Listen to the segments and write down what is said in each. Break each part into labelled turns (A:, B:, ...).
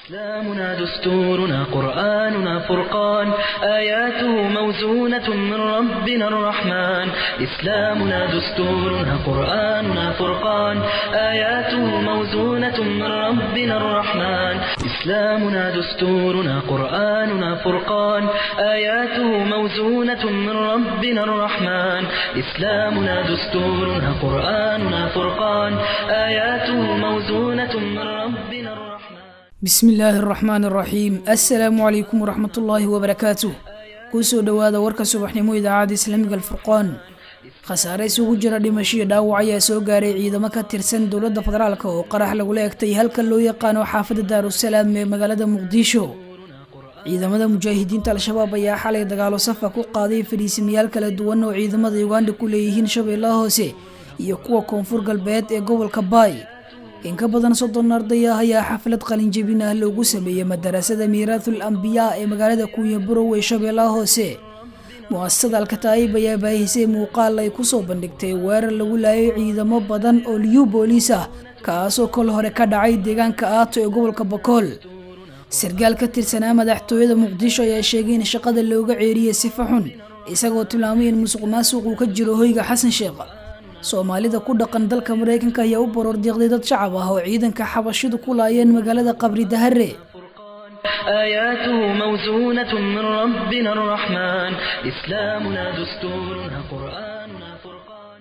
A: إسلامنا دستورنا قرآننا فرقان آياته موزونة من ربنا الرحمن إسلامنا دستورنا قرآننا فرقان آياته موزونة من ربنا الرحمن إسلامنا دستورنا قرآننا فرقان آياته موزونة من ربنا الرحمن إسلامنا دستورنا قرآننا فرقان آياته موزونة من ربنا الرحمن
B: bismi illaahi araxmaan araxiim assalaamu calaykum waraxmat ullaahi wabarakaatuh kusoo dhowaada warka subaxnimo idaacadda islaamiga alfurqaan khasaare isugu jira dhimasho iyo dhaawac ayaa soo gaaray ciidamo ka tirsan dowladda federaalk oo qarax lagula egtay halka loo yaqaano xaafadda daarusalaam ee magaalada muqdisho ciidamada mujaahidiinta al-shabaab ayaa xalay dagaalo safa ku qaaday fadhiisamayaal kala duwan oo ciidamada uganda ku leeyihiin shabeellaha hoose iyo kuwa koonfur galbeed ee gobolka baay in ka badan soddon arday ah ayaa xaflad qalinjebin ah loogu sameeyey madarasada miiraathul ambiyaa ee magaalada kuuya burow ee shabeellaha hoose mu-asasada alkataayib ayaa baahisay muuqaal ay kusoo bandhigtay weerar lagu laayay ciidamo badan oo liyu booliis ah kaasoo kol hore ka dhacay deegaanka aato ee gobolka bakool sargaal ka tirsanaa madaxtooyada muqdisho ayaa sheegay in shaqada looga ceeriyey sifa xun isagoo tilmaamay in musuq maasuq uu ka jiro hoyga xasan sheekh soomaalida ku dhaqan dalka maraykanka ayaa u baroordiiqday dad shacab ah oo ciidanka xabashidu ku laayeen magaalada qabri dahare
A: آياته موزونة من ربنا الرحمن إسلامنا دستورنا قرآننا فرقان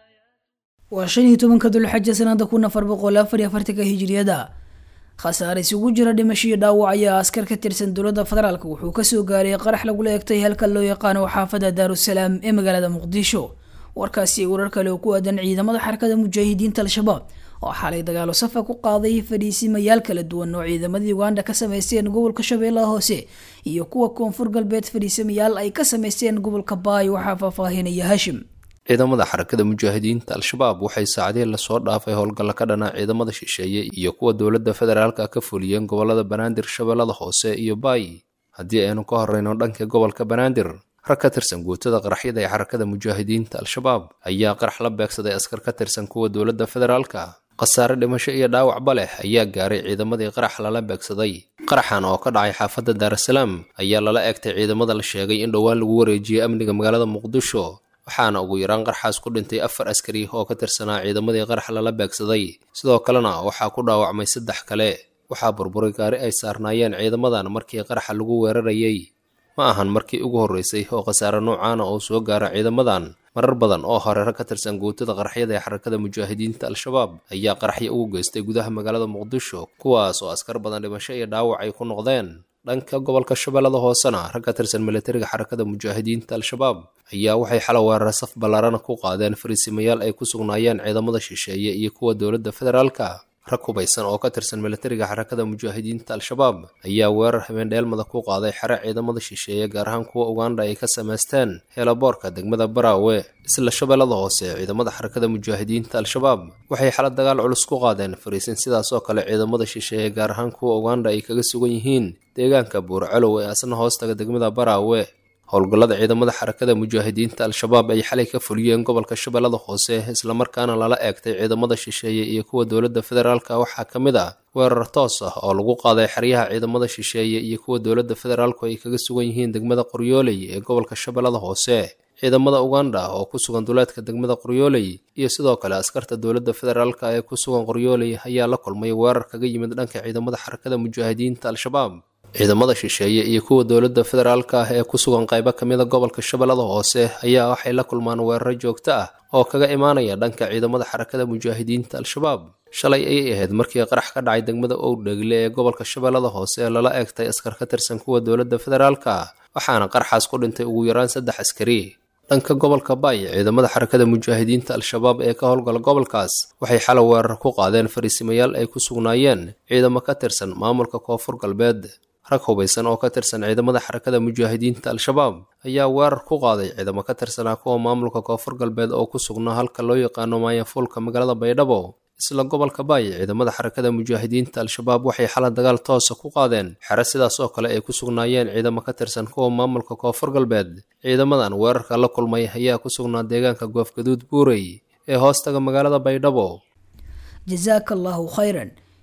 B: waa shan iyo tobanka dulxaja sanada kun afar boqol afar iyo afartanka hijiriyada khasaare isugu jira dhimasho iyo dhaawac ayaa askar ka tirsan dowladda federaalk wuxuu kasoo gaaray qarax lagula egtay halka loo yaqaano xaafada daarusalaam ee magaalada muqdisho warkaasi warar kale oo ku aadan ciidamada xarakada mujaahidiinta al-shabaab oo xalay dagaalo safa ku qaaday fadhiisimayaal kala duwan oo ciidamadii uganda ka sameysteen gobolka shabeellaha hoose iyo kuwa koonfur galbeed fadhiisamayaal ay ka sameysteen gobolka baay waxaa faahfaahinaya hashim
C: ciidamada xarakada mujaahidiinta al-shabaab waxay saacadihii lasoo dhaafay howlgalla ka dhana ciidamada shisheeye iyo kuwa dowladda federaalka ka fuliyeen gobolada banaadir shabeellada hoose iyo baay haddii aynu ka horeyno dhanka gobolka banaadir rag ka tirsan guutada qaraxyada ee xarakada mujaahidiinta al-shabaab ayaa qarax la beegsaday askar ka tirsan kuwa dowladda federaalka khasaare dhimasho iyo dhaawacba leh ayaa gaaray ciidamadii qarax lala beegsaday qaraxan oo ka dhacay xaafadda daarasalaam ayaa lala egtay ciidamada la sheegay in dhowaan lagu wareejiyey amniga magaalada muqdisho waxaana ugu yaraan qaraxaas ku dhintay afar askari oo ka tirsanaa ciidamadii qarax lala beegsaday sidoo kalena waxaa ku dhaawacmay saddex kale waxaa burburay gaari ay saarnaayeen ciidamadan markii qaraxa lagu weerarayay ma ahan markii ugu horreysay oo khasaare noocaana oo soo gaara ciidamadan marar badan oo hore rag ka tirsan guutada qaraxyada ee xarakada mujaahidiinta al-shabaab ayaa qaraxyo ugu geystay gudaha magaalada muqdisho kuwaas oo askar badan dhimasho iyo dhaawac ay ku noqdeen dhanka gobolka shabeellada hoosena rag ka tirsan militariga xarakada mujaahidiinta al-shabaab ayaa waxay xala weerara saf ballaarana ku qaadeen fariisimayaal ay ku sugnaayeen ciidamada shisheeye iyo kuwa dowladda federaalka rag hubaysan oo ka tirsan militariga xarakada mujaahidiinta al-shabaab ayaa weerar habeendheelmada ku qaaday xere ciidamada shisheeye gaar ahaan kuwa uganda ay ka samaysteen heelaboorka degmada baraawe isla shabeellada hoose ciidamada xarakada mujaahidiinta al-shabaab waxay xala dagaal culus ku qaadeen fariisin sidaas oo kale ciidamada shisheeye gaar ahaan kuwa uganda ay kaga sugan yihiin deegaanka buurcalow ee asna hoostaga degmada baraawe howlgallada ciidamada xarakada mujaahidiinta al-shabaab ay xalay ka fuliyeen gobolka shabeellada hoose islamarkaana lala eegtay ciidamada shisheeye iyo kuwa dowladda federaalka waxaa ka mid ah weerar toos ah oo lagu qaaday xeryaha ciidamada shisheeye iyo kuwa dowladda federaalku ay kaga sugan yihiin degmada qoryooley ee gobolka shabeellada hoose ciidamada uganda oo ku sugan duleedka degmada qoryooley iyo sidoo kale askarta dowladda federaalka ee ku sugan qoryooley ayaa la kulmay weerar kaga yimid dhanka ciidamada xarakada mujaahidiinta al-shabaab ciidamada shisheeye iyo kuwa dowladda federaalka ah ee ku sugan qaybo ka mida gobolka shabeellada hoose ayaa waxay la kulmaan weeraro joogto ah oo kaga imaanaya dhanka ciidamada xarakada mujaahidiinta al-shabaab shalay ayay ahayd markii qarax ka dhacay degmada owdhegle ee gobolka shabeellada hoose ee lala eegtay askar ka tirsan kuwa dowladda federaalka waxaana qaraxaas ku dhintay ugu yaraan saddex askari dhanka gobolka baay ciidamada xarakada mujaahidiinta al-shabaab ee ka howlgala gobolkaas waxay xala weerar ku qaadeen fariisimayaal ay ku sugnaayeen ciidamo ka tirsan maamulka koonfur galbeed rag hubaysan oo ka tirsan ciidamada xarakada mujaahidiinta al-shabaab ayaa weerar ku qaaday ciidamo ka tirsanaa kuwa maamulka koonfur galbeed oo ku sugnaa halka loo yaqaano maayafuulka magaalada baydhabo isla gobolka baay ciidamada xarakada mujaahidiinta al-shabaab waxay xala dagaal toosa ku qaadeen xere sidaas oo kale ay ku sugnaayeen ciidamo ka tirsan kuwa maamulka koonfur galbeed ciidamadan weerarka la kulmay ayaa ku sugnaa deegaanka goofgaduud buurey ee hoostaga magaalada baydhabo
B: jasaaka allaahu khayran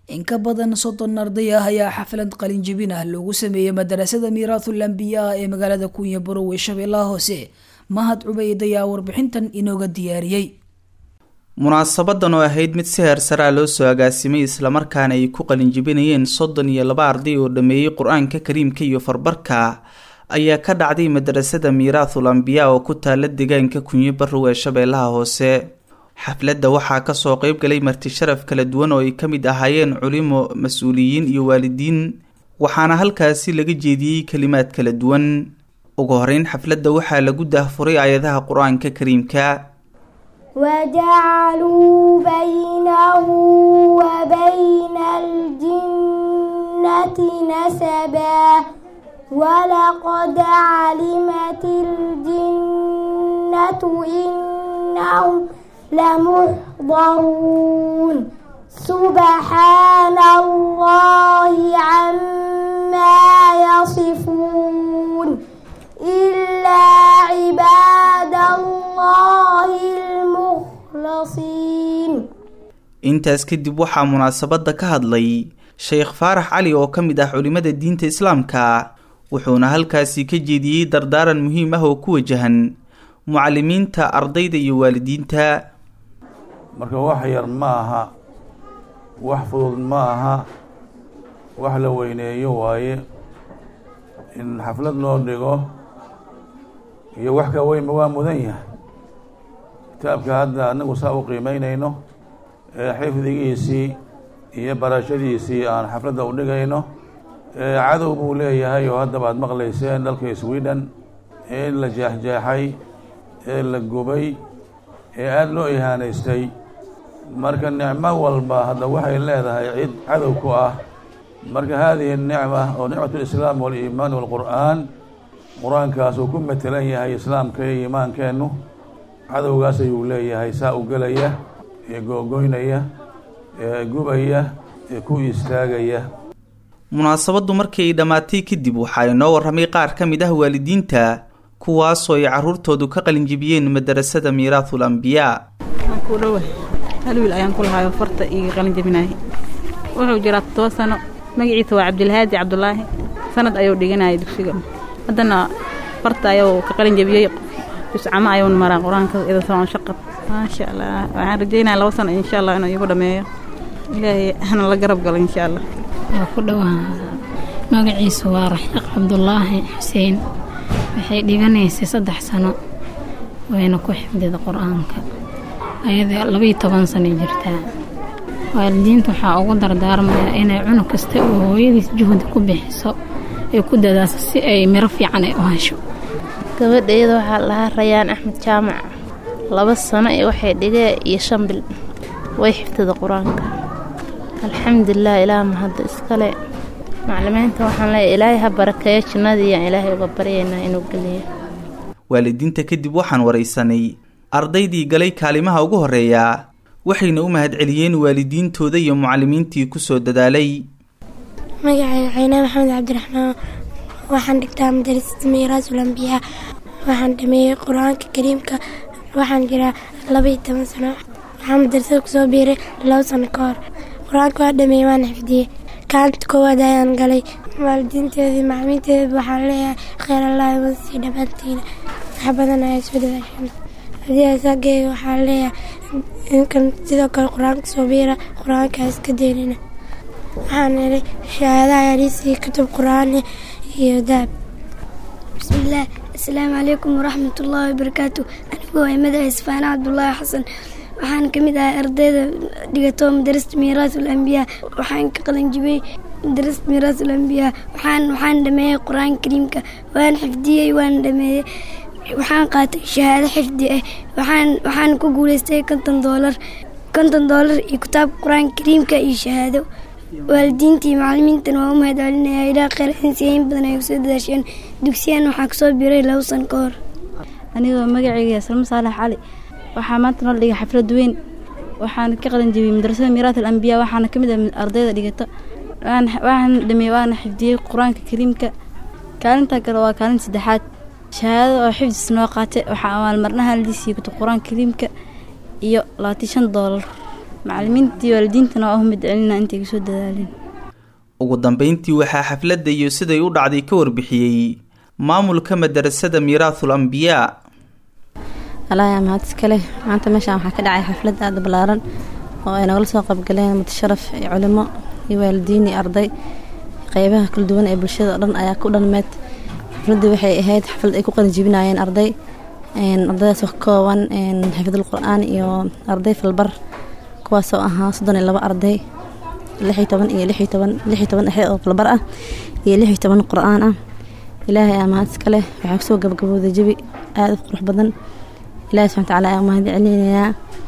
B: in ka badan soddon arday ah ayaa xaflad qalinjebin ah loogu sameeyey madarasada miiraathul ambiyaa ee magaalada kunya barow ee shabeellaha hoose mahad cubeyd ayaa warbixintan inooga diyaariyey
D: munaasabadan oo ahayd mid si heer saraa loo soo agaasimay islamarkaana ay ku qalinjibinayeen soddon iyo laba arday oo dhameeyey qur-aanka kariimka iyo farbarka ayaa ka dhacday madarasada miiraathul ambiyaa oo ku taala deegaanka kunyo barow ee shabeellaha hoose xafladda waxaa kasoo qeyb galay marti sharaf kala duwan oo ay ka mid ahaayeen culimo mas-uuliyiin iyo waalidiin waxaana halkaasi laga jeediyey kalimaad kala duwan ugu horeyn xafladda waxaa lagu daahfuray aayadaha qur-aanka kariimka
E: وجعلوا بينه وبين الجنة نسبا ولقد علمت الجنة إنهم لمحضرون سبحان الله عما يصفون إلا عباد الله المخلصين
D: intaas kadib waxaa munaasabadda ka hadlay sheekh faarax cali oo ka mid ah culimada diinta islaamka wuxuuna halkaasi ka jeediyey dardaaran muhiim ah oo ku wajahan mucalimiinta ardayda iyo waalidiinta
F: marka wax yar ma aha wax fudud ma aha wax la weyneeyo waaye in xaflad loo dhigo iyo wax ka weynba waa mudan yahay kitaabka hadda anagu saa u qiimeynayno ee xifdigiisii iyo barashadiisii aan xafladda u dhigayno cadow buu leeyahay oo haddaba aad maqlayseen dalka sweden ee la jeexjeexay ee la gubay ee aada loo ihaanaystay marka nicmo walba hadda waxay leedahay cid cadow ku ah marka haadihi nicma oo nicmat lislaam waliimaan walqur'aan qur-aankaas uu ku matelan yahay islaamka iyo iimaankeennu cadowgaas ayuu leeyahay saa u gelaya ee googoynaya ee gubaya ee ku istaagaya
D: munaasabaddu markii ay dhammaatay kadib waxaa inoo warramay qaar ka mid ah waalidiinta kuwaasoo ay caruurtoodu ka qalinjibiyeen madarasada miiraathul ambiyaa
G: ku dhowa hal wiil ayaan ku lahaayoo farta iga qalin jabinayay wuxuu jiraa toddoba sano magaciisa waa cabdilhaadi cabdulaahi sanad ayuu dhiganayay dugsiga haddana farta ayuu ka qalin jabiyey juscamo ayuun maraa qur-aanka idasoon shaqab maasha allah waxaan rajeynaya laba sano insha allah inuu igu dhameeyo ilaahay hana la garab galo insha allah
H: waa ku dhowaa magaciisu waa raxiiq cabdulaahi xuseen waxay dhiganaysay saddex sano wayna ku xifdida qur-aanka ayada labaiyo toban sano jirtaa waalidiinta waxaa ugu dardaarmayaa inay cunug kasta oo hooyadiis juhdi ku bixiso ay ku dadaaso si ay miro fiican ay u hesho
I: gabadhayada waxaa lahaa rayaan axmed jaamac laba sano iyo waxay dhigee iyo shan bil way xifdida qur-aanka alxamdulilah ilaah mahadda iskale maclimiinta waxaan leeyahay ilaahay ha barakeeyo jinnadiiyaan ilaahay uga baryaynaa inuu geliyo
D: waalidiinta kadib waxaan waraysanay ardaydii galay kaalimaha ugu horreeya waxayna u mahadceliyeen waalidiintooda iyo mucalimiintii kusoo dadaalay
E: magacayga caynaa maxamed cabdiraxmaan waxaan dhigtaa madarasada miiraasul ambiyaa waxaan dhameeyey qur-aanka kariimka waxaan jiraa labaiyo toban sano waxaan madarasada kusoo biiray labo sano ka hor qur-aanka waa dhameeyey waana xifdiyey kaalanta koowaad ayaan galay waalidiinteedii macmiinteeda waxaan leeyahay kheyr allah imasii dhammaantiina wax badan ayaa soo dawaashana haddii asaageega waxaan leeyahay inkan sidoo kale qur-aanka soo biira qur-aanka iska deynina waxaan helay shahaada ayaa liisii kutub qur-aan iyo daab
J: bismillaah assalaamu calaykum waraxmatullaahi wabarakaatu anigu waa magaca isfaana cabdulaahi xasan waxaan ka mid ahay ardayda dhigato madarasta miiraasul ambiyaa waxaan ka qalanjibiyey madarasta miiraasul ambiyaa waxaan waxaan dhameeyey qur-aanka kariimka waan xifdiyey waan dhameeyey waxaan qaatay shahaado xifdi ah waxaan waxaan ku guuleystay konton doolar konton doolar iyo kitaabka qur-aanka kariimka iyo shahaado waalidiinta iyo macalimiintan waa u mahad celinaya ilaa kheyr insiyayn badan ay kusoo dadaasheen dugsiyan waxaa kusoo biiray labo sano ka hor
G: anigoo magacayga salmo saalax cali waxaa maanta noo dhigay xaflad weyn waxaan ka qalin jebiyey madrasada miiraat al ambiyaa waxaana ka mid ah ardayda dhigata waxaan dhameeyey waana xifdiyey qur-aanka kariimka kaalinta kale waa kaalin saddexaad shahaadada oo xifdis noo qaatay waxaa abaalmarnaha ladiisiiyey kutub qur-aanka kariimka iyo labaatan shan doolar
K: macalimiintii waalidiintana waa u mid celina intay kasoo dadaaleen
D: ugu dambeyntii waxaa xafladda iyo siday u dhacday ka warbixiyey maamulka madarasada miiraathul ambiyaa
K: alaayaa mahad iskale maanta meeshaan waxaa ka dhacay xaflad aada ballaaran oo ay nagala soo qaybgaleen mutasharaf iyo culimo iyo waalidiin iyo arday qeybaha kala duwan ee bulshada oo dhan ayaa ku dhanmeed xafladii waxay ahayd xaflad ay ku qalinjibinayeen arday ardaydaas oo ka kooban xifdul qur-aan iyo arday falbar kuwaasoo ahaa soddon iyo labo arday lixiyo toban iyo lixiyo toban lixiyo toban dhexe oo falbar ah iyo lixiyo toban qur-aan ah ilaahay aa mahad iska leh waxaa kusoo gabagabowday jabi aada u qurux badan ilahi subxana watacaala ayaa mahad celinayaa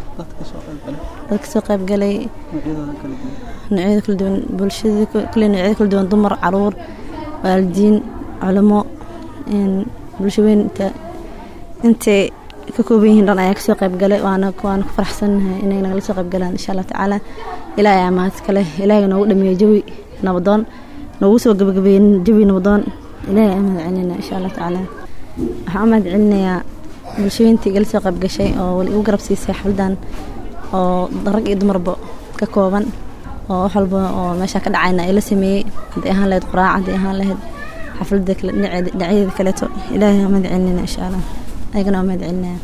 K: dadka soo qaybgalay noocyada kala duwan bulshada kulle noocyada kala duwan dumar caruur waalidiin culimo bulsho weynta intay ka kooban yihiin dhan ayaa kasoo qaybgalay waana waana ku faraxsannahay inay nagala soo qaybgalaan insha allah tacaala ilaahay ayaa mahad iska leh ilaahay noogu dhameeyey jawi nabadoon noogu soo gabagabeeyey jawi nabadoon ilaahay ayaa mahad celinayna insha allah tacaala waxaan u mahad celinayaa bulshooyintii igala soo qaybgashay oo wali igu garab siisay xafladan oo rag iyo dumarba ka kooban oo wax walba oo meesha ka dhacayna ay la sameeyey haddii ahaan lahayd quraac haddii ahaan lahayd xafladda kale dhinacyadeeda kaleeto ilaahay waa mahad celinayna insha allah ayagana waa mahad celinaya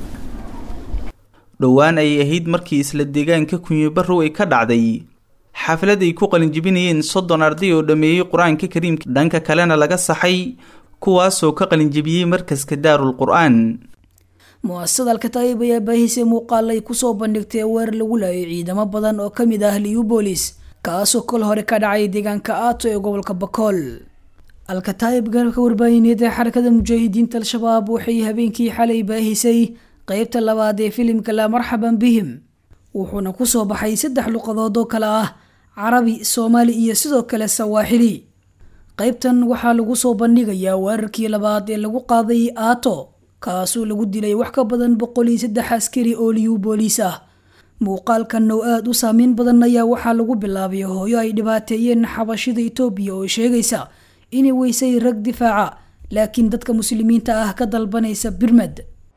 D: dhowaan ayay ahayd markii isla deegaanka kunyibarow ay ka dhacday xaflad ay ku qalinjibinayeen soddon arday oo dhameeyey qur-aanka kariimka dhanka kalena laga saxay kuwaasoo ka qalinjibiyey markaska daarul qur-aan
B: mu-asasada alkataayib ayaa baahisay muuqaal ay kusoo bandhigtay weerar lagu laayay ciidamo badan oo ka mid ah liubolis kaasoo kol hore ka dhacay deegaanka aato ee gobolka bakool alkataayib garabka warbaahineed ee xarakada mujaahidiinta al-shabaab waxay habeenkii xalay baahisay qeybta labaad ee filimka laa marxaban bihim wuxuuna kusoo baxay saddex luqadood oo kale ah carabi soomaali iyo sidoo kale sawaaxili qeybtan waxaa lagu soo bandhigayaa weerarkii labaad ee lagu qaaday aato kaasoo lagu dilay wax ka badan boqol iyo saddex askari oo liyu booliis ah muuqaalkan oo aada u saameyn badan ayaa waxaa lagu bilaabay hooyo ay dhibaateeyeen xabashida etoobiya oo sheegaysa inay weysay rag difaaca laakiin dadka muslimiinta ah ka dalbanaysa birmed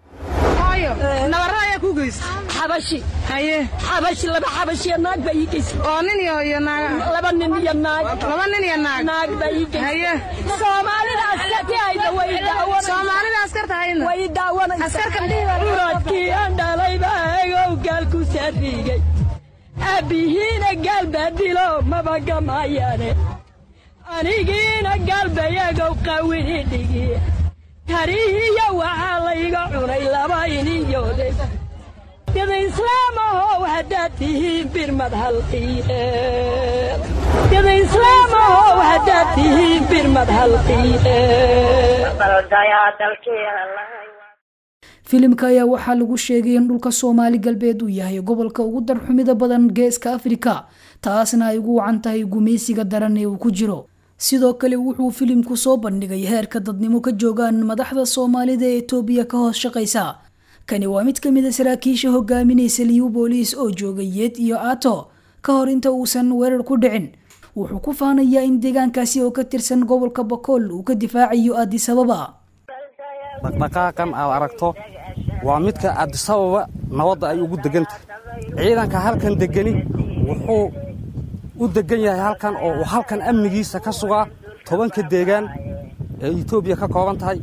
L: xabashi haye xabashi laba xabashiya naag baa ii geysay oo nin iyo iyo naag laba nin iyo naag laba nin iyo naag naag baa ii geysay haye soomaalida askarti ayda way daawan soomaalida askarta hayna way daawan askarka uradkii aan dhalay baa egow gaal ku saarigay aabihiina gaal baa dilo maba gamayaane anigiina gaal bayagow qawini dhigi tarihiya waxaa layga cunay laba iniyoode dada islaamahow haddaad tihiin birmad halqiye dada islaamahow haddaad tihiin birmad halqiye
B: filimka ayaa waxaa lagu sheegay in dhulka soomaali galbeed uu yahay gobolka ugu darxumida badan geeska afrika taasna ay ugu wacan tahay gumaysiga daran ee uu ku jiro sidoo kale wuxuu filimku soo bandhigay heerka dadnimo ka joogaan madaxda soomaalida ee etoobiya ka hoos shaqaysa kani waa mid ka mid a saraakiisha hogaaminaysa liyu booliis oo joogay yeed iyo aato ka hor inta uusan weerar ku dhicin wuxuu ku faanayaa in deegaankaasi oo ka tirsan gobolka bakool uu ka difaacayo aadisababa
M: dhaqdhaqaaqan aad aragto waa midka aadisababa nabadda ay ugu degan tahay ciidanka halkan degani wuxuu u degan yahay halkan oo uu halkan amnigiisa ka sugaa tobanka deegaan ee etoobiya ka kooban tahay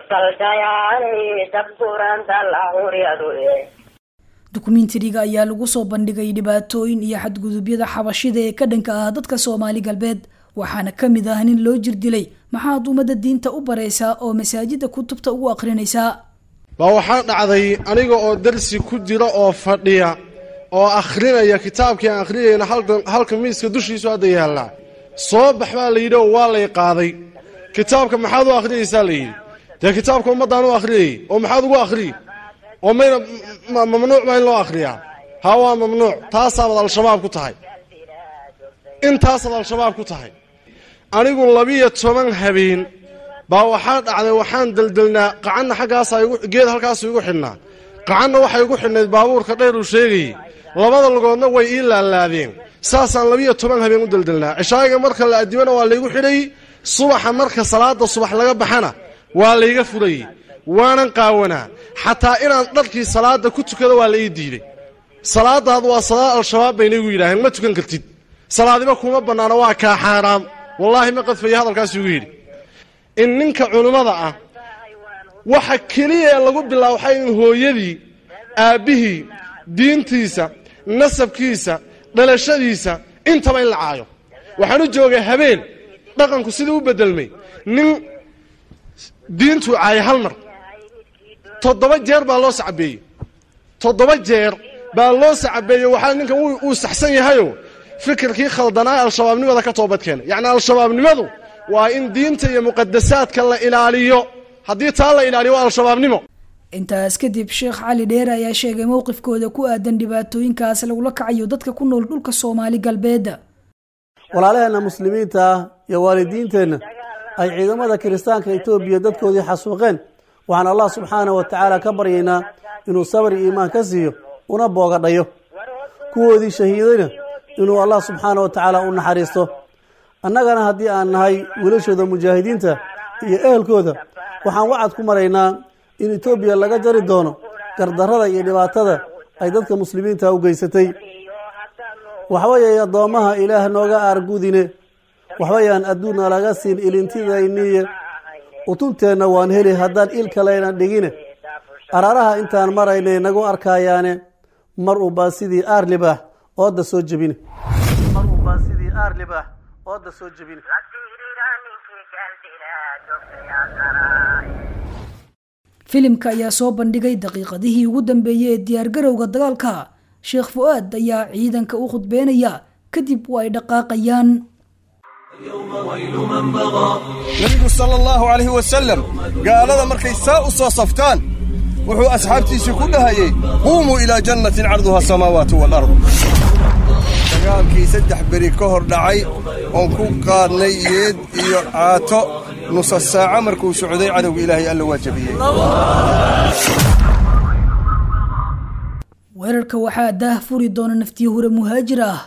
B: dukumentariga ayaa lagu soo bandhigay dhibaatooyin iyo xadgudubyada xabashida ee ka dhanka ah dadka soomaali galbeed waxaana ka mid ah nin loo jirdilay maxaad ummadda diinta u baraysaa oo masaajidda kutubta ugu akhrinaysaa
N: baa waxaa dhacday aniga oo darsi ku jira oo fadhiya oo akhrinaya kitaabkii aan akhrinayna halka miiska dushiisu hadda yaallaa soo bax baa la yidhi oo waa lay qaaday kitaabka maxaad u akhrinaysaa la yidhi dee kitaabka ummaddaan u akhriyayy oo maxaad ugu akhriyi oo mayna mamnuuc baa in loo akhriyaa haa waa mamnuuc taasaabad al-shabaab ku tahay intaasaad al-shabaab ku tahay anigu labiyo toban habeen baa waxaa dhacday waxaan deldelnaa qacanna xaggaasaa geed halkaasu igu xidhnaa qacanna waxay igu xidhnayd baabuurka dheer uu sheegayey labada lugoodna way ii laalaadeen saasaan labiyo toban habeen u deldelnaa cishaayiga marka la addimana waa laygu xidhayy subaxa marka salaada subax laga baxana waa layga furayey waanan qaawanaa xataa inaan dharkii salaada ku tukado waa la ii diiday salaadaadu waa salaad al-shabaab bayna igu yidhaaheen ma tukan kartid salaadiba kuma bannaano waa kaa xaaraam wallaahi ma qadfaya hadalkaasuu igu yidhi in ninka culimmada ah waxa keliya ee lagu bilaabo waxaa in hooyadii aabbihii diintiisa nasabkiisa dhalashadiisa intaba in la caayo waxaan u joogay habeen dhaqanku siduu u beddelmay nin diintuu caayay hal mar toddoba jeer baa loo sacabeeyey toddoba jeer baa loo sacabeeyey waxaa ninkan uu saxsan yahayo fikirkii khaldanaa al-shabaabnimada ka toobad keenay yacni al-shabaabnimadu waa in diinta iyo muqadasaadka la ilaaliyo haddii taa la ilaaliyo waa al-shabaabnimo
B: intaas kadib sheekh cali dheere ayaa sheegay mowqifkooda ku aadan dhibaatooyinkaas lagula kacayo dadka ku nool dhulka soomaali galbeedda
O: walaalaheenna muslimiinta ah iyo waalidiinteenna ay ciidamada kiristaanka etoobiya dadkoodii xasuuqeen waxaan allah subxaana wa tacaala ka baryaynaa inuu sabr iyo iimaan ka siiyo una boogadhayo kuwoodii shahiidayna inuu allah subxaana wa tacaala u naxariisto annagana haddii aan nahay wiilashooda mujaahidiinta iyo ehelkooda waxaan wacad ku maraynaa in etoobiya laga jari doono gardarrada iyo dhibaatada ay dadka muslimiinta u geysatay waxbayay addoommaha ilaah nooga aargudine waxbayaan adduunna laga siin ilintidayniye utunteenna waan heli haddaan il kalayna dhigine araaraha intaan maraynay nagu arkayaane mar unbaa sidii aarlibaax ooda soo jebine
B: filimka ayaa soo bandhigay daqiiqadihii ugu dambeeyey ee diyaargarowga dagaalka sheekh fu-aad ayaa ciidanka u khudbeynaya kadib waa ay dhaqaaqayaan
P: nebigu sala allahu calayhi wasalam gaalada markay saa u soo saftaan wuxuu asxaabtiisii ku dhahayey quumuu ilaa jannatin carduha asamaawaatu waalard dagaalkii saddex beri ka hor dhacay oon ku qaadnay yeed iyo caato nusa saaco markuu socday cadowga ilaahay alla waa jabiyey
B: weerarka waxaa daah furi doona naftiyo hure muhaajir ah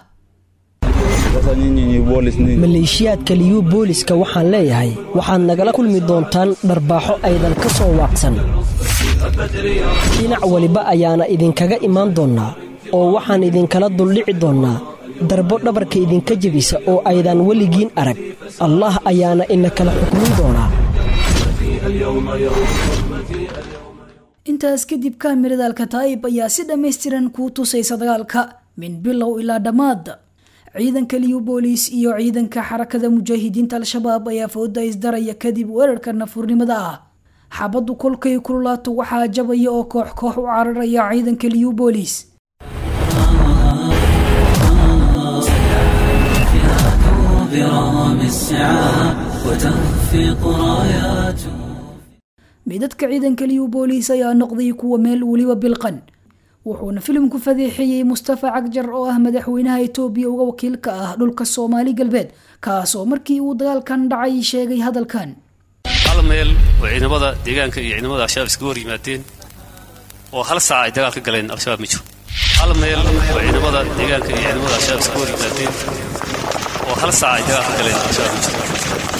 Q: maleeshiyaadka liyu booliska waxaan leeyahay waxaad nagala kulmi doontaan dharbaaxo aydan ka soo waaqsan dhinac weliba ayaana idinkaga imaan doonnaa oo waxaan idinkala duldhici doonnaa darbo dhabarka idinka jebisa oo aydan weligiin arag allah ayaana ina kala xukmin doonaa
B: intaas kadib kaamirada alkataa'ib ayaa si dhammaystiran kuu tusaysa dagaalka min bilow ilaa dhammaad ciidanka liyu booliis iyo ciidanka xarakada mujaahidiinta al-shabaab ayaa fooda isdaraya kadib weerarka nafurnimada ah xabaddu kolkay kululaato waxaa jabaya oo koox koox u cararaya ciidanka liyu booliis midadka ciidanka liyu booliis ayaa noqday kuwa meel weliba bilqan wuxuuna filimku fadeexeeyey mustafa cagjar oo ah madaxweynaha etoobiya uga wakiilka ah dhulka soomaali galbeed kaasoo markii uu dagaalkan dhacay sheegay hadalkan
R: hal meel oo ciidamada deegaanka iyo ciidamada al-shabaab iskaga hor yimaadeen oo hal saac ay dagaal ka galeen al-shabaab ma jiro hal meel oo ciidamada deegaanka iyo ciidamada al-shabaab iskaga hor yimaadeen oo hal saac ay dagaal ka galeen al-shabaab ma jiro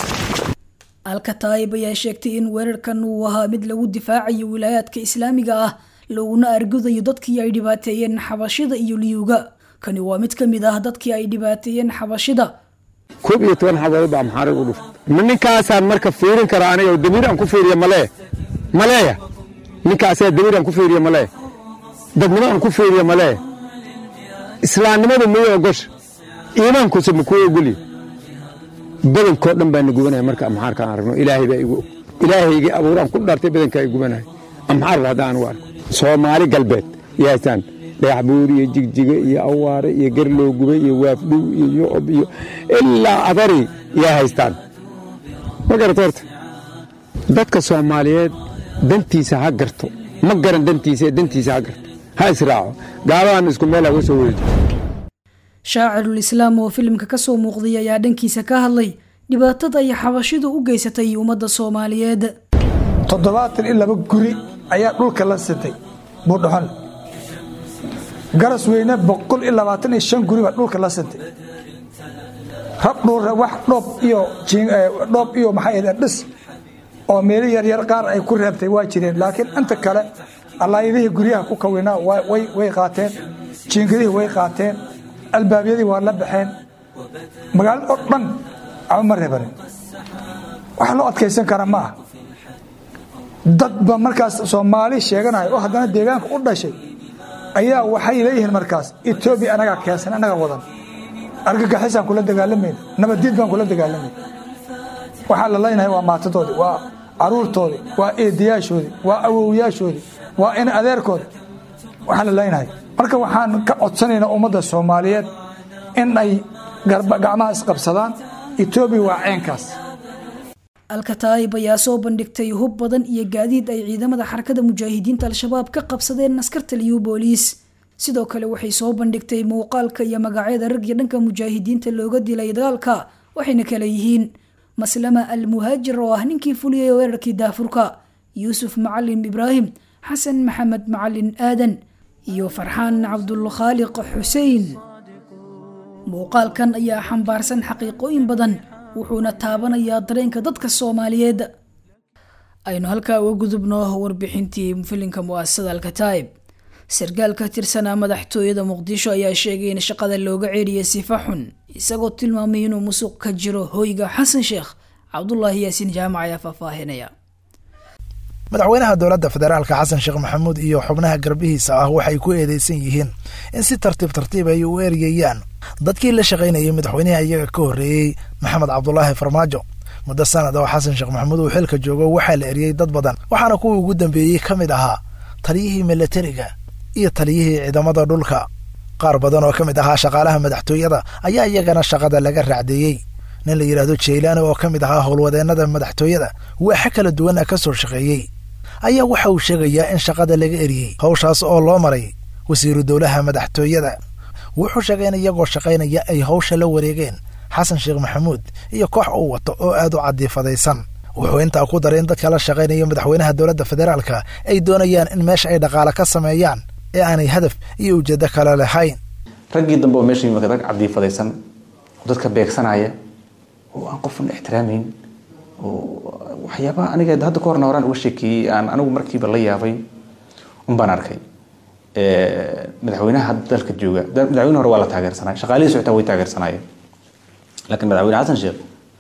B: alkataayib ayaa sheegtay in weerarkan uu ahaa mid lagu difaacayo wilaayaadka islaamiga ah laguna argudayo dadkii ay dhibaateeyeen xabashida iyo liyuga kani waa mid ka mid ah dadkii ay dhibaateeyeen xabashida
S: koob iyo toban xabadood baa maxaarig u dhuftay ma ninkaasaan marka fiirin karaa aniga damiir aan ku fiiriya malee maleeya ninkaasaa damiir aan ku fiiriya malee dadnimo aan ku fiiriya malee islaamnimadu miyay ogosha iimaankuse ma kuu ogolya badankoo dhan baa na gubanaya marka amxaarka aan aragno ilaahay baa igu og ilaahaygii abuuraan ku dhaartay badankaa i gubanaya amxaar hadda aan u arko soomaali galbeed yahaystaan dhagaxbuur iyo jigjiga iyo awaare iyo garloo gubay iyo waafdhow iyo yocob iyo ilaa adari yaa haystaan ma garata horta dadka soomaaliyeed dantiisa ha garto ma garan dantiisa ee dantiisa ha garto ha israaco gaaladan isku meel haga soo weedo
B: shaacirul islaam oo filimka kasoo muuqday ayaa dhankiisa ka hadlay dhibaatada ay xabashidu u geysatay ummadda soomaaliyeed
T: toddobaatan iyo laba guri ayaa dhulka la sitay buudhaxon garas weyne boqol iyo labaatan iyo shan guri baa dhulka la sitay rab dhuura wax dhoob iyo dhoob iyo maxay dhis oo meelo yaryar qaar ay ku reebtay waa jireen laakiin inta kale allaayadihii guryaha ku kawinaa way qaateen jiingadihii way qaateen albaabyadii waa la baxeen magaalada oo dhan caba ma reebanin wax loo adkaysan kara ma ah dadba markaas soomaali sheeganaya oo haddana deegaanka u dhashay ayaa waxay leeyihiin markaas etoobiya anagaa keensan anagaa wadan argagaxisaan kula dagaalamayna nabaddiid baan kula dagaalamayna waxaa la leynahay waa maatadoodii waa caruurtoodii waa eedayaashoodii waa awowyaashoodii waa in adeerkoodi waxaa la leynahay marka waxaan ka codsanaynaa ummadda soomaaliyeed in ay gacmaha isqabsadaan etoobiya waa ceenkaas
B: alkataayib ayaa soo bandhigtay hub badan iyo gaadiid ay ciidamada xarakada mujaahidiinta al-shabaab ka qabsadeen askarta liyu booliis sidoo kale waxay soo bandhigtay muuqaalka iyo magacyada ragii dhanka mujaahidiinta looga dilay dagaalka waxayna kala yihiin maslama al muhaajir oo ah ninkii fuliyay weerarkii daafurka yuusuf macalin ibraahim xasan maxamed macalin aadan iyo farxaan cabdulkhaaliq xuseen muuqaalkan ayaa xambaarsan xaqiiqooyin badan wuxuuna taabanayaa dareenka dadka soomaaliyeed aynu halkaa uga gudubno warbixintii filinka mu'asasada alkataib sarkaal ka tirsanaa madaxtooyada muqdisho ayaa sheegay in shaqada looga ceeriyay sifa xun isagoo tilmaamay inuu musuq ka jiro hoyga xasan sheekh cabdulaahi yaasiin jaamac ayaa faahfaahinaya
U: madaxweynaha dowladda federaalka xasan sheekh maxamuud iyo xubnaha garbihiisa ah waxay ku eedeysan yihiin in si tartiib tartiib ay u eryayaan dadkii la shaqaynayay madaxweynaha iyaga ka horreeyey maxamed cabdulaahi farmaajo muddo sanad oo xasan sheekh maxamuud uu xilka joogo waxaa la eriyey dad badan waxaana kuwii ugu dambeeyey ka mid ahaa taliyihii milatariga iyo taliyihii ciidamada dhulka qaar badan oo ka mid ahaa shaqaalaha madaxtooyada ayaa iyagana shaqada laga raacdeeyey nin la yidhaahdo jaylaani oo ka mid ahaa howlwadeennada madaxtooyada waaxa kala duwana ka soo shaqeeyey ayaa waxa uu sheegayaa in shaqada laga eriyey howshaas oo loo maray wasiiru dowlaha madaxtooyada wuxuu sheegay in iyagoo shaqaynaya ay howsha la wareegeen xasan sheekh maxamuud iyo koox uu wato oo aad u cadiifadaysan wuxuu intaa ku daray in dadka la shaqaynaya madaxweynaha dowladda federaalka ay doonayaan in meesha ay dhaqaale ka sameeyaan ee aanay hadaf iyo ujeedo kale lahayn
V: raggii dambe oo meesha yimid rag cadiifadaysan oo dadka beegsanaya oo aan qofna ixtiraamayn oo waxyaabaha aniga hadda ka horna horaan uga sheekeeyey aan anigu markiiba la yaabay un baan arkay madaxweynaha dalka jooga madaxweyne hore waa la taageersanay shaqaalihii socotaa way taageersanaayeen laakiin madaxweyne xasan sheekh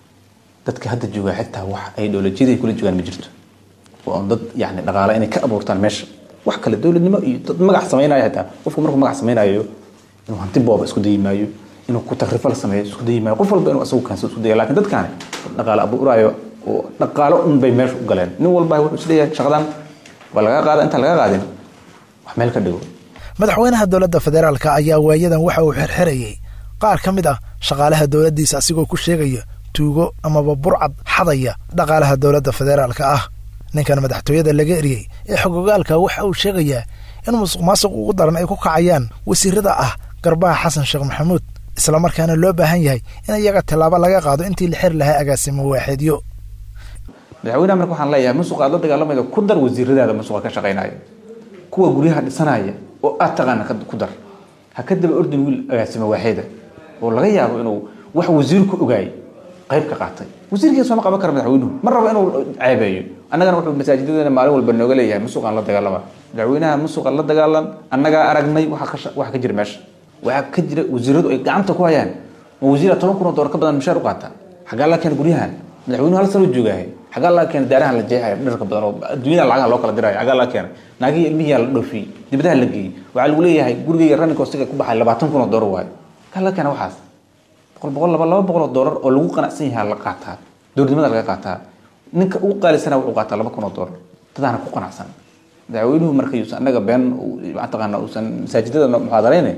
V: dadka hadda jooga xitaa wax ay dowladjiyada kula joogaan ma jirto oo dad yani dhaqaale inay ka abuurtaan meesha wax kale dowladnimo iyo dad magac samaynayo xitaa qofku markuu magac samaynayo inuu hanti booba isku dayi maayo inuu ku takrifal sameeyo isku dayi maayo qof walba inuu asagu kaansa isku dayo laakiin dadkaani dhaqaale abuuraayo oo dhaqaalo un bay meesha u galeen nin walba wuxuu isleeyahay shaqadan waa laga qaada intaan laga qaadin wax meel ka dhigo
U: madaxweynaha dowladda federaalka ayaa waayadan waxa uu xirxirayey qaar ka mid ah shaqaalaha dowladdiisa asigoo ku sheegaya tuugo amaba burcad xadaya dhaqaalaha dowladda federaalka ah ninkan madaxtooyada laga eriyey ee xogogaalka waxa uu sheegayaa in musuq maasuq ugu daran ay ku kacayaan wasiirada ah garbaha xasan sheekh maxamuud islamarkaana loo baahan yahay in iyaga tillaabo laga qaado intii la xiri lahaa agaasimo waaxeedyo
V: madaxweynaha marka waxaan leeyahay musuq aad la dagaalamayda ku dar wasiiradaada musuqa ka shaqaynaya kuwa guryaha dhisanaya oo aad taqaana ku dar ha ka daba ordin wiil agaasimo waaxeeda oo laga yaabo inuu wax wasiirku ogaay qayb ka qaatay wasiirkiisa ma qaban kara madaxweynuhu ma rabo inuu ceebeeyo annagana wuxuu masaajidadana maalin walba nooga leeyahay musuqaan la dagaalama madaxweynaha musuqa la dagaalan annagaa aragnay waxa ka jira meesha waxaa ka jira wasiiradu ay gacanta ku hayaan ma wasiira toban kun oo doolar ka badan mishaar u qaata xaggaa laga keena guryahan madaxweynuhu hal sano joogaahay xaggaa laga keena daarahan la jeexaya dharka badan oo adduunyada lacagaha loo kala diraayo xaggaa laga keena naagihii ilmihii la dhoofiyey dibadaha la geeyey waxaa lagu leeyahay gurigayga running costiga ku baxay labaatan kun oo doolar waayo xaggaa laga keena waxaas boqol boqol laba laba boqol oo doolar oo lagu qanacsan yahay la qaataa dowladnimada laga qaataa ninka ugu qaalisana wuxuu qaataa laba kun oo doolar dadaana ku qanacsan madaxweynuhu marka yuusan annaga been mataqaana uusan masaajidada muxaadarayne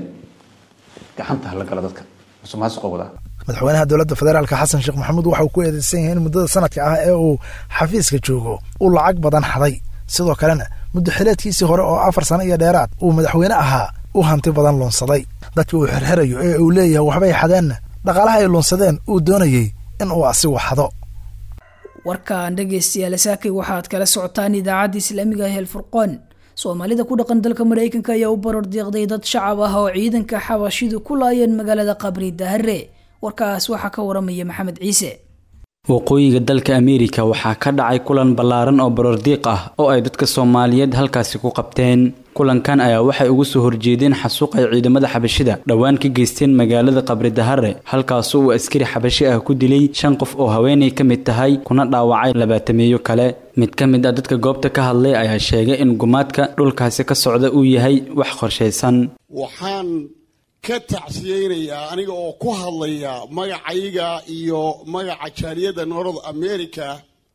V: gacanta la gala dadka musuqmaasuqa wadaa
U: madaxweynaha dowladda federaalka xasan sheekh maxamuud waxa uu ku eedeysan yahay in muddada sanadka ah ee uu xafiiska joogo uu lacag badan xaday sidoo kalena muddo xileedkiisii hore oo afar sano iyo dheeraad uu madaxweyne ahaa uu hanti badan lunsaday dadkii uu xirxirayo ee uu leeyahay waxbay xadeenna dhaqaalaha ay lunsadeen uu doonayey in uu asigu xado
B: warkaan dhegaystayaal saakay waxaad kala socotaan idaacadda islaamiga hel furqoon soomaalida ku dhaqan dalka maraykanka ayaa u barar deeqday dad shacab ah oo ciidanka xabashidu ku laayeen magaalada qabri dahare warkaas waxaa ka waramaya maxamed ciise
W: waqooyiga dalka ameerika waxaa ka dhacay kulan ballaaran oo barordiiq ah oo ay dadka soomaaliyeed halkaasi ku qabteen kulankan ayaa waxay ugu soo horjeedeen xasuuq ay ciidamada xabashida dhowaan ka geysteen magaalada qabri dahare halkaasoo uu askari xabashi ah ku dilay shan qof oo haweenay ka mid tahay kuna dhaawacay labaatameeyo kale mid ka mid ah dadka goobta ka hadlay ayaa sheegay in gumaadka dhulkaasi ka socda uu yahay wax qorshaysan
A: waxaan ka tacsiyeynayaa aniga oo ku hadlaya magacayga iyo magaca jaaliyadda north america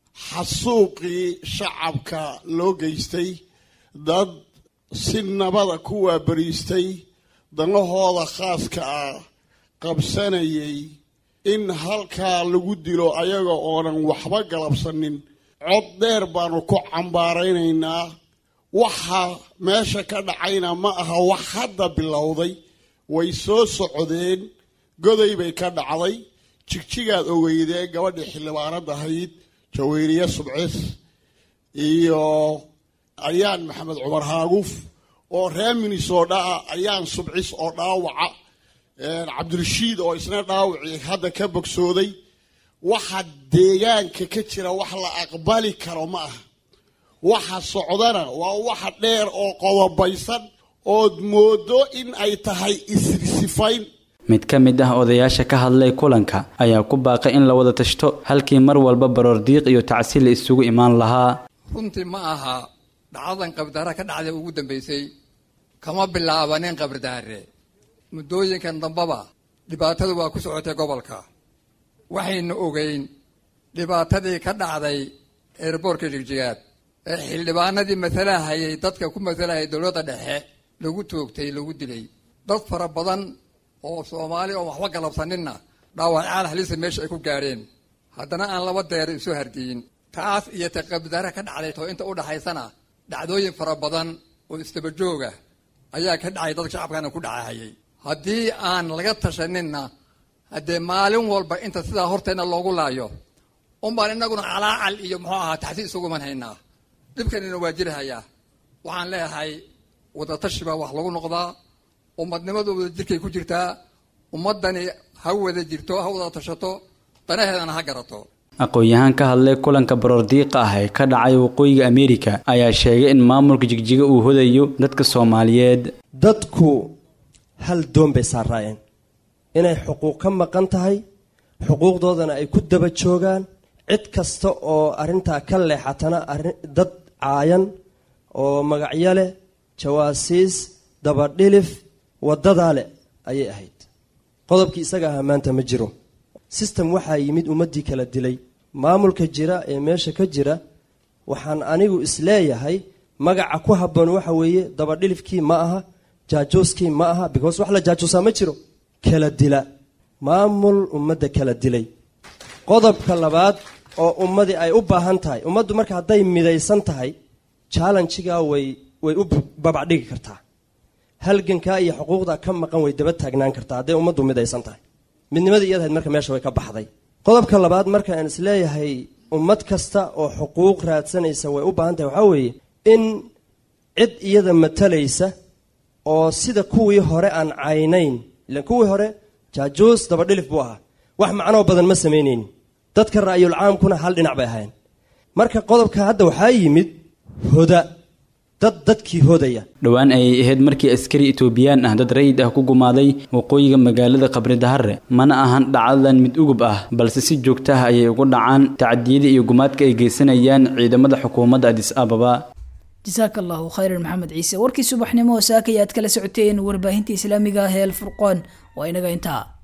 A: xasuuqii shacabka loo geystay dad si nabada ku waabariistay danahooda khaaska ah qabsanayay in halkaa lagu dilo ayaga oonan waxba galabsanin cod dheer baanu ku cambaaraynaynaa waxa meesha ka dhacayna ma aha wax hadda bilowday way soo socdeen goday bay ka dhacday jigjigaad ogeydee gabadhii xildhibaanad ahayd jaweyriye subcis iyo ayaan maxamed cumar haaguuf oo reer minnesota ah ayaan subcis oo dhaawaca cabdirashiid oo isna dhaawacii hadda ka bogsooday waxa deegaanka ka jira wax la aqbali karo ma aha waxa socdana waa waxa dheer oo qodobaysan ood moodo in ay tahay isrisifayn
W: mid ka mid ah odayaasha ka hadlay kulanka ayaa ku baaqay in la wada tashto halkii mar walba baroordiiq iyo tacsi la isugu imaan lahaa
C: runtii ma aha dhacdadan qabdaara ka dhacday ugu dambaysay kama bilaabanin qabridaare muddooyinkan dambaba dhibaatadu waa ku socotay gobolka waxaynu ogeyn dhibaatadii ka dhacday eerboorka jigjigaad ee xildhibaanadii matalahayay dadka ku matalahayay dowladda dhexe lagu toogtay lagu dilay dad fara badan oo soomaali oon waxba galabsaninna dhaawacaal halisa meesha ay ku gaadheen haddana aan laba deer isu hardiyin taas iyo ta qabdaara ka dhacday too inta u dhaxaysana dhacdooyin fara badan oo istabajooga ayaa ka dhacay dadka shacabkana ku dhacahayay haddii aan laga tashaninna haddee maalin walba inta sidaa horteenna loogu laayo unbaan innaguna calaacal iyo muxuu ahaa taxsi isuguman haynaa dhibkanina waa jirahayaa waxaan leeyahay wadatashi baa wax lagu noqdaa ummadnimadu wada jirkay ku jirtaa ummaddani ha wada jirto ha wada tashato danaheedana ha garato
W: aqoon-yahaan ka hadlay kulanka baroordiiqa ah ee ka dhacay waqooyiga ameerika ayaa sheegay in maamulka jigjiga uu hodayo dadka soomaaliyeed
F: dadku hal doon bay saaraayeen inay xuquuq ka maqan tahay xuquuqdoodana ay ku daba joogaan cid kasta oo arrintaa ka leexatana dad caayan oo magacyo leh jawaasiis dabadhilif waddadaa leh ayay ahayd qodobkii isaga ahaa maanta ma jiro sistem waxaa yimid ummaddii kala dilay maamulka jira ee meesha ka jira waxaan anigu isleeyahay magaca ku habboon waxa weeye dabadhilifkii ma aha jaajooskii ma aha because wax la jaajoosaa ma jiro kala dila maamul ummadda kala dilay qodobka labaad oo ummadii ay u baahan tahay ummaddu marka hadday midaysan tahay challenjigaa way way u babacdhigi kartaa halgankaa iyo xuquuqda ka maqan way daba taagnaan kartaa hadday ummaddu midaysan tahay midnimadii iyadahayd marka meesha way ka baxday qodobka labaad marka aan isleeyahay ummad kasta oo xuquuq raadsanaysa way u baahan tahay waxaa weeye in cid iyada matalaysa oo sida kuwii hore aan caynayn ilan kuwii hore jaajuus dabadhilif buu ahaa wax macnoo badan ma samaynaynin dadka ra'yul caamkuna hal dhinac bay ahayn marka qodobka hadda waxaa yimid hoda dad dadkii hodaya
W: dhowaan ayay ahayd markii askari etoobiyaan ah dad rayid ah ku gumaaday waqooyiga magaalada qabri dahare mana ahan dhacdadan mid ugub ah balse si joogta ah ayay ugu dhacaan tacadiyada iyo gumaadka ay geysanayaan ciidamada xukuumadda adis ababa
B: jasaaka allahu khayran maxamed ciise warkii subaxnimo oo saaka ayaad kala socoteen warbaahinta islaamiga ah ee alfurqoon waa inaga intaa